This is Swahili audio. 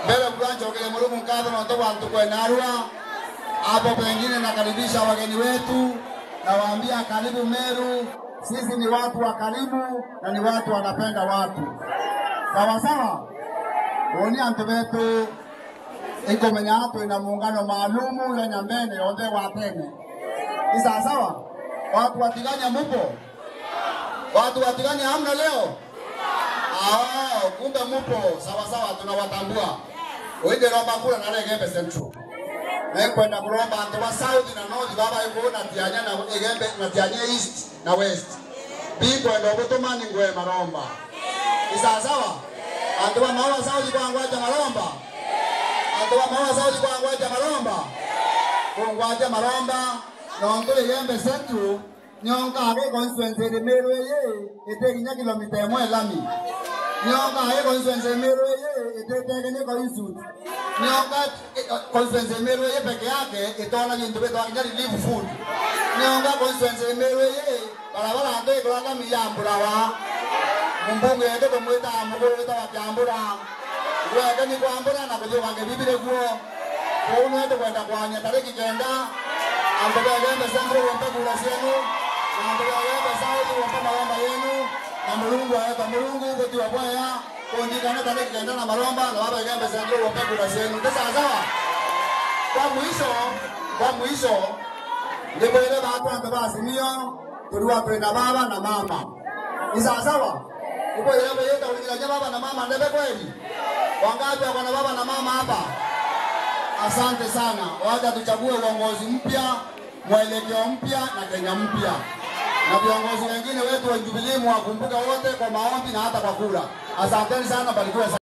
mbele kuanjokele Mulungu nkatho nonto wantu kwenarua hapo pengine nakaribisha wageni wetu, nawaambia karibu Meru. Sisi ni watu wa karibu na ni watu wanapenda watu, sawa sawa. Oni antu betu ikomenya atu ina muungano maalumu ya Nyambene yonthe wa tene ni sawa sawa. Watu watiganya mupo, watu watiganya hamna leo. Ah, kumbe mupo sawa sawa, tunawatambua. Uinde romba kula na Legembe Central nekwenda kulomba antu wa south na north baba iko na tianya na igembe na tianya east na west bikwenda obutumani ngwe maromba isa sawa antu wa mawa south kwa ngwaja maromba antu wa mawa south kwa ngwaja maromba kungwaja maromba nonto igembe central nyonka age constituency de meru ye ete kinya kilomita emwe lami nyonka age constituency meru ye ete tegene ko isut nyonka constituency meru ye peke yake itona jintu beto akinya relief food nyonka constituency meru ye barabara ndo ikolanga miyambura wa mumbungu yende kumwita muguru wita wakyambura gweke ni kwambura na kuthi wange bibire guo kuu nwende kwenda kwanya tariki kenda andu begembe central wompe kura cienu na andu begembe south wompe maromba yenu na mulungu aeta mulungu gutiwa bwaya kundikana tariki kenda na maromba na wabegembe central wompe kura cienu ti sawasawa kwa mwisho kwa mwisho ndibwire batu andu basimio tuliwa twina baba na mama ni sawasawa ibwire beyeta ulikilanya baba na mama ndebe kweli wangapi wako na baba na mama hapa Asante sana. Wacha tuchague uongozi mpya, mwelekeo mpya na Kenya mpya, na viongozi wengine wetu wa Jubilee mwakumbuka wote kwa maombi na hata kwa kura. Asanteni sana, barikiwe sana.